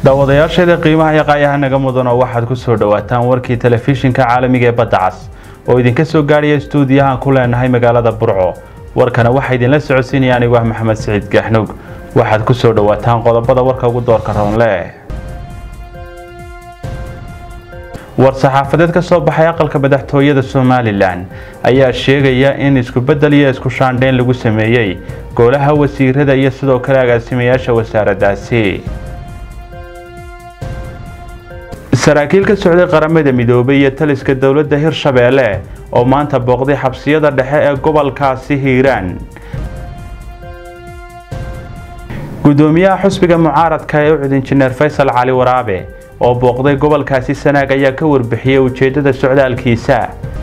daawadayaasheeda qiimaha iyo qaayaha naga mudan oo waxaad ku soo dhowaataan warkii telefishinka caalamiga ee badda cas oo idinka soo gaadhaya stuudiyahaan ku leenahay magaalada burco warkana waxaa idinla socodsiinaya anigu ah maxamed siciid gaxnug waxaad ku soo dhowaataan qodobada warka ugu doorka roonle war-saxaafadeed ka soo baxay aqalka madaxtooyada somalilan ayaa sheegaya in isku-beddel iyo isku shaandheyn lagu sameeyey golaha wasiirada iyo sidoo kale agaasimayaasha wasaaraddaasi saraakiil ka socday qaramada midoobay iyo taliska dowladda hirshabeelle oo maanta booqday xabsiyada dhexe ee gobolkaasi hiiraan gudoomiyaha xusbiga mucaaradka ee ucud injineer faysal cali waraabe oo booqday gobolkaasi sanaag ayaa ka warbixiyey ujeedada socdaalkiisa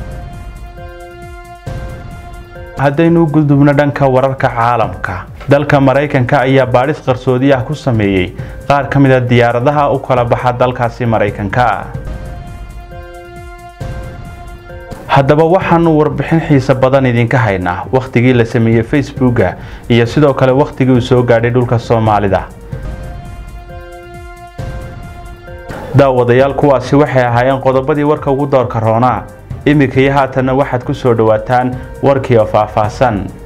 haddaynu gudubno dhanka wararka caalamka dalka maraykanka ayaa baadhis qarsoodi ah ku sameeyey qaar ka mid a diyaaradaha u kala baxa dalkaasi maraykanka haddaba waxaanu warbixin xiise badan idinka haynaa wakhtigii la sameeyey facebooka iyo sidoo kale wakhtigii uu soo gaadhay dhulka soomaalida daawadayaal kuwaasi waxay ahaayeen qodobadii warka ugu doorka roonaa iminka iyo haatanna waxaad ku soo dhowaataan warkii oo faahfaahsan